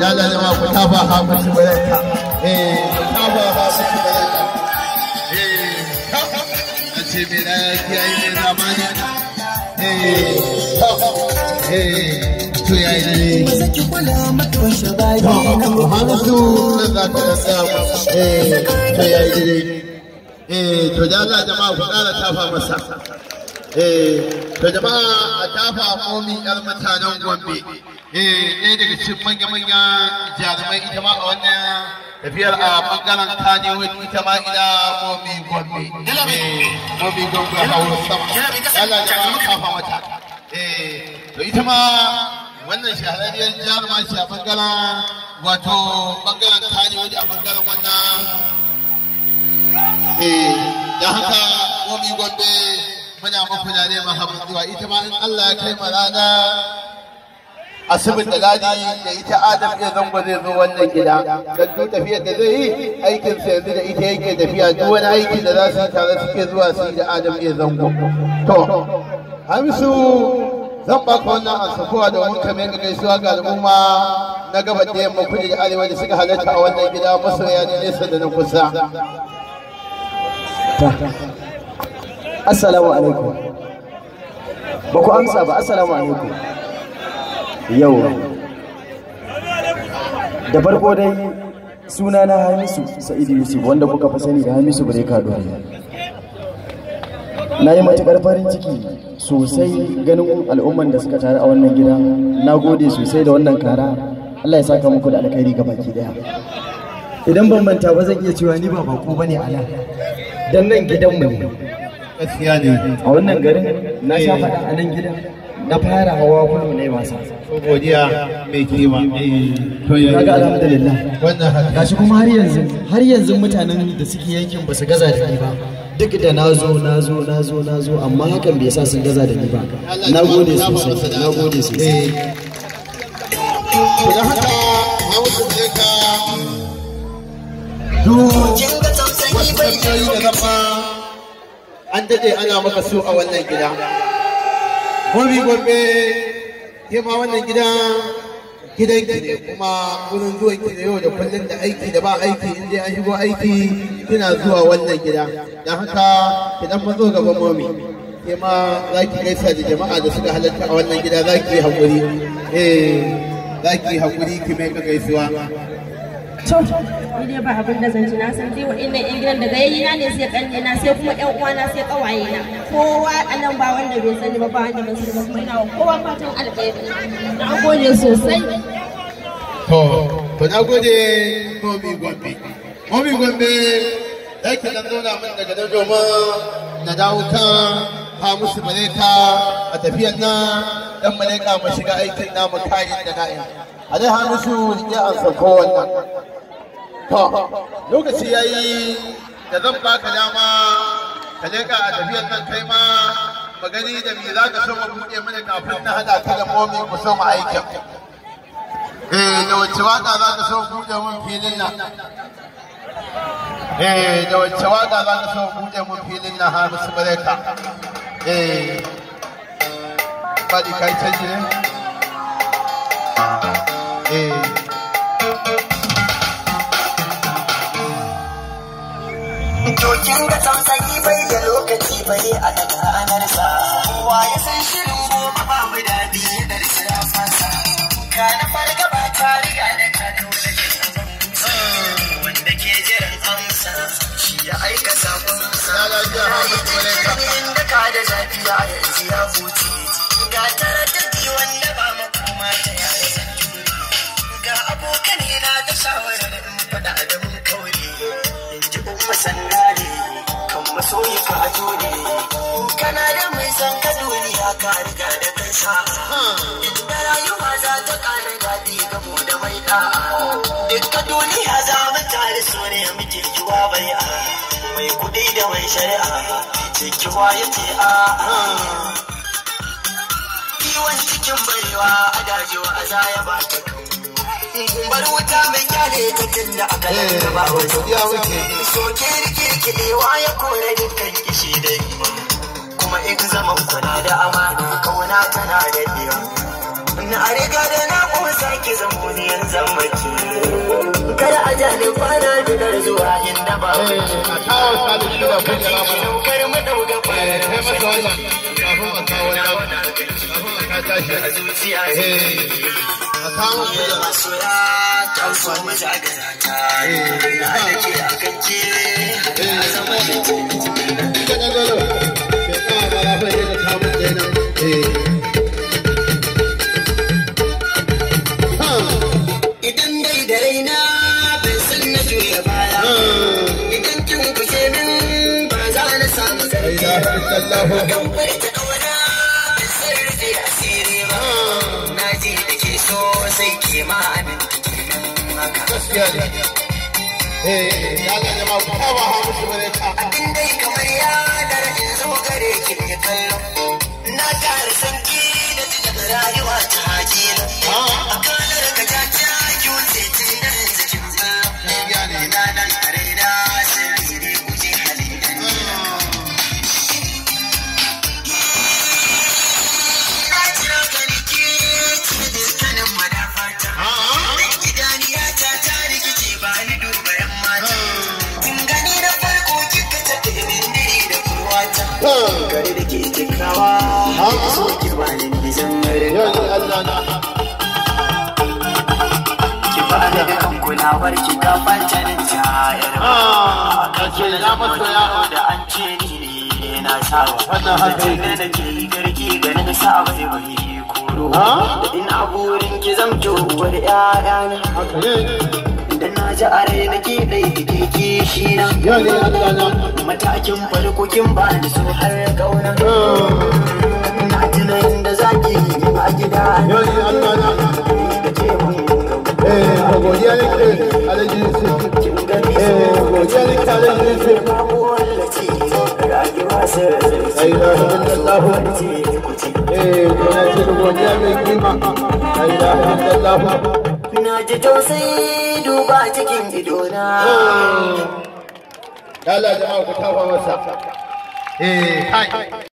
ya lalama ku ta ba ha mushi baraka eh ku ta ba ha mushi baraka eh a ce me na kiyaye ne zamani eh eh to ya yi ne Saki kula matoshe bayi to na Muhammadu na za ta rasa eh to ya yi ne eh to da Allah jama'a ku ƙara tafa masa eh to jama'a a tafa momi yar mutanen Gombe eh ɗaya daga cikin manya-manya jarumai ita ma a wannan tafiyar a bangaren Kanewood ita ma ina momi Gombe eh momi Gombe a hauro sama Allah jama'a tafa mata eh to ita ma wannan shahararriyar jaruma ce a bangaren wato bangaren Kanewood a bangaren wannan eh da haka momi Gombe muna muku da ne mahammaduwa ita ma in Allah ya kai mu rana asibin da ladi da ita Adam ya zango zai zo wannan gida dan duk tafiyar da zai yi aikin sa yanzu da ita yake tafiya duk wani aiki da za su yi tare suke zuwa su yi da Adam ya zango to Hamisu zan baka wannan ansafuwa domin ka mai gaisuwa ga al'umma na gaba da yamma kudu da arewa da suka halatta a wannan gida masoya ne nesa da na kusa Assalamu alaikum. Ba ku amsa ba, Assalamu alaikum. Yau. Da farko dai suna na Hamisu Sa'idu Yusuf wanda kuka fi sani da Hamisu Breka Dori. Na yi matuƙar farin ciki sosai ganin al'umman da suka taru a wannan gida. Na gode sosai da wannan kara. Allah ya saka muku da alkhairi ga baki daya. Idan ban manta ba zan iya cewa ni ba bako bane a nan. Dan nan gidanmu ne. gaskiya ne a wannan garin na sha faɗa a nan gidan na fara hawa kudu ne wasa ko godiya mai kima to ya kaga alhamdulillah wannan haka gashi kuma har yanzu har yanzu mutanen da suke yankin ba su gaza da ni ba duk da na zo na zo na zo na zo amma hakan bai sa sun gaza da ni ba na gode sosai na gode sosai to da haka hausa ne ka duk Kin ga tausayi bai wasu da zama an daɗe ana maka so a wannan gida gobe gobe ke ma wannan gida gidan ki ne kuma wurin zuwan ki ne yau da kullum da aiki da ba aiki in dai an shigo aiki kina zuwa wannan gida don haka idan mun zo gaban momi ke ma za ki gaisa da jama'a da suka halatta a wannan gida za ki yi haƙuri eh za ki yi haƙuri ki mai ka gaisuwa To, ni dai ba abin da zan ci na san dai wa'annan ƴan gidan daga yayi na ne sai kanne na sai kuma ƴan uwana sai kawaye na. Kowa a nan ba wanda bai sani ba ba wanda ban sani ba kuma ina wa kowa fatan alheri. Na gode sosai. To, to na gode Momi Gombe. Momi Gombe, za ki dan zauna min daga nan domin na dawo kan ha musu malaika a tafiyar nan dan malaika mu shiga aikin namu kayan da na'in. A dai ha musu ya ansa kowannan. To, lokaci ya yi da zan baka dama ka leka a tafiyar nan kai ma magani da me za ka so mu buɗe mana kafin na haɗa ka da momi ku so mu aikin. Eh, da wacce waka za ka so buɗe mun filin nan? Eh, da wacce waka za ka so buɗe mun filin nan har musu bareka? Eh, Badi kai canji ne? Eh, To kin ga tausayi bai da lokaci bai a daga anarsa. Kowa ya san shirin gobe babu daɗi da ya fasa. Ka na farga ba ta riga da ka dole Wanda ke jiran amsa shi ya aika sakonsa. Ya lafiya, ha, mutum ne ka. Inda ka da zafiya yanzu ya huce. Ga taraddadi wanda ba makoma ta yaya zan jure. Ga abokanai na ta shawarar in faɗa da mun kaure. In ji umma sannare kan masoyi ka a jure. Kana da mai san ka duniya ka riga da kai sa'a. Inda rayuwa za ta ƙara daɗi gamo da mai ɗa'a. Dukka duniya za mu tare so ne muke kiwa bai'a. Mai kuɗi da mai shari'a. Ce kiwa ya ce a'a. kiwon cikin barewa a dajewa a zaya ba ta bar wuta mai kyale ta tunda aka eh, lanta ba wata ya wuce. soke rike kiɗewa ya kore dukkan kishi da ima kuma in zaman kuna da amana kauna tana da iya na riga da na kusa ki zamo ni yan zammaci kada a ja ni kwana biyar zuwa inda ba eh a kawo salisu da kujera mana daukar mu dauka eh kai masa kwana wannan kafin a kawo wannan kafin a ka tashi a zuciya eh a kawo kujera masoya ta so mu zagara ta na da ke a kanke a zama da ke ka ga golo ke kawo ba la fa da kawo da nan eh ha idan dai da raina bai san na juya baya idan kin guje min ba za na samu zargi ilaha illallah kan bari ta kauna bai san rufe asiri ba na ji da ke so sai ke ma amin haka gaskiya ne eh ya ga jama'a ku kawo ha musu bare ka abin dai kamar ya dara in zo gare ki ne kallo na tare sanki da ji daga rayuwa ta hajila a kanar ka ta ta kyauce tun da zikin ba gaskiya ne ina nan a raina sirri ne guje halin na jira ka rike ki da dukkanin madafata dan idaniya ta ta rikice ba ni duba yan mata kin gani na farko kika tafi min dare da kurwata gari da ke cikawa so ki ba ni nizan yau rika ne Allah na ki ba ni dukan kulawar ki ka fanta da jayar ah kace na masoya da an ce ni ne na sawa Wannan haka yake. da nake garki ganin sa bai bai koro Ha? da ina burin ki zamto uwar ƴaƴana haka ne da na ji a rai nake dai kike kishi na yau ne Allah na matakin farko kin ba ni so har kauna na tuna inda zaki yi a gida yau ne Allah na da ce mun eh ko godiya ne ke alaji Yusuf kin gani eh godiya ne ke alaji Yusuf babu wallace rayuwa sai la ilaha illallah eh ko na ce godiya mai kima la ilaha illallah Na ji tausayi duba cikin idona. Allah jama'a ku tafa masa eh kai